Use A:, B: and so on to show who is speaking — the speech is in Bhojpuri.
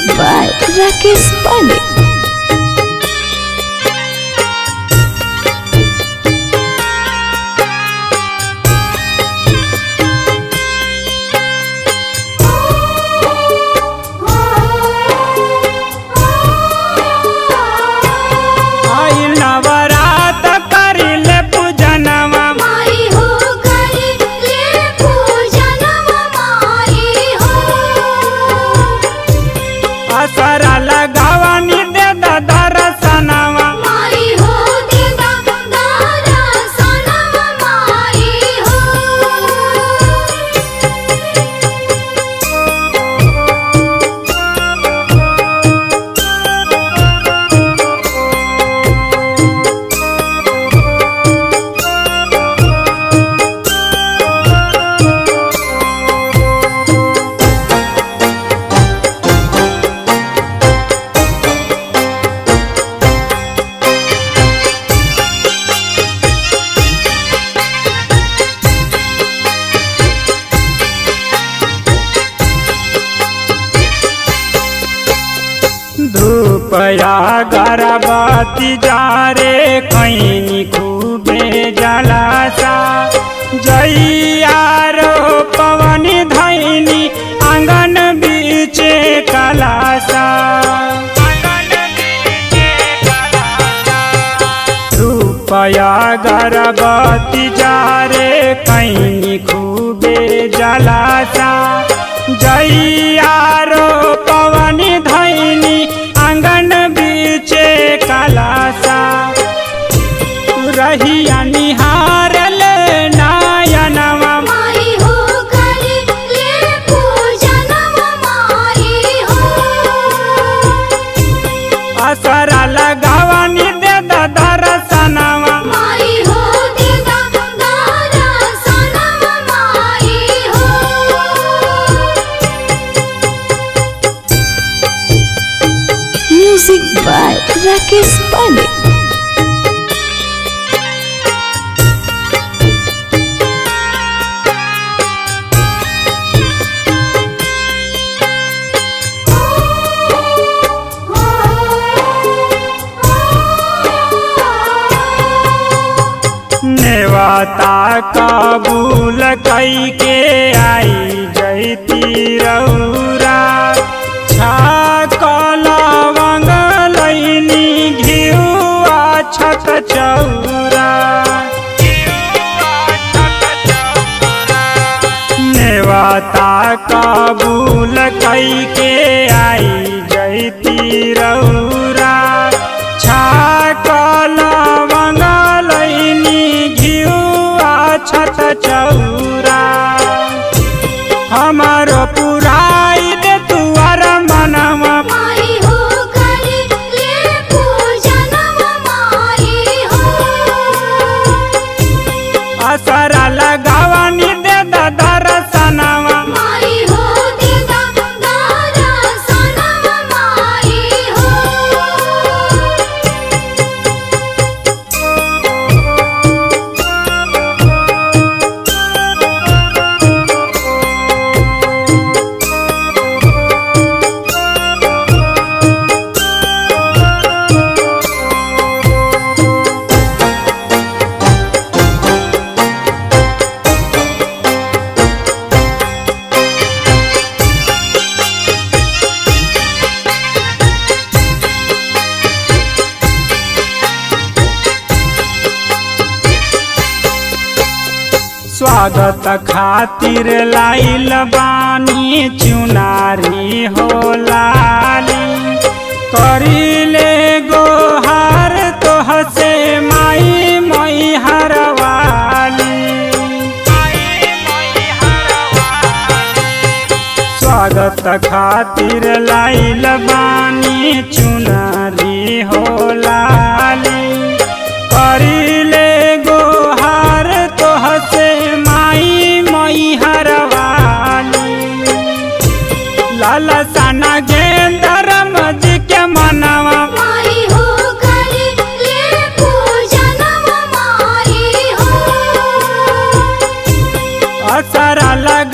A: by Rakesh Pandey.
B: आइल नवरात करिले पूजनवा
C: माई हो करी ले पूजनम माई हो
B: असरा लगावनी दे दर्शनवा
C: माई हो देदा दारा सनम माई हो
B: धूपया गरबती जा रे खैनी खूबे जलासा जैया रो पवनी धैनी आंगन बीचे कलासा रूपया गरबती जा रे कैनी खूबे जलासा जैया रो पवनी धैनी आंगन बीचे कलासा रहिया निहार ले नायनवा
C: माई हो करी ले पूजनम माई हो
B: असरा लगावनी दे दर्शनवा
C: माई हो देदा दारा सनम माई हो
A: Music by Rakesh Pandey.
B: नेवाता कबूल कई के आई जैती रौरा छाकल लैनी घिउआ छक चौरा नेवाता कबूल कई के आई जैती रौरा छाकल लैनी घिउआ छत चौरा हमारो पुराई दे तुअर मनवा
C: माई हो करी ले पूजनम माई हो
B: असरा लगावनी दे दर्शनवा
C: माई हो देदा दारा सनम माई हो
B: स्वागत खातिर लाइल बानी चुनारी हो लाली करिले गोहार तोह से माई मई हरवाली स्वागत खातिर लाइल बानी चुनारी हो लाली करिले गोहार तोह से माई मई हरवाली लाला साना गेंदर मजी के मनवा
C: माई हो करी ले पूजनम माई हो
B: असरा लगा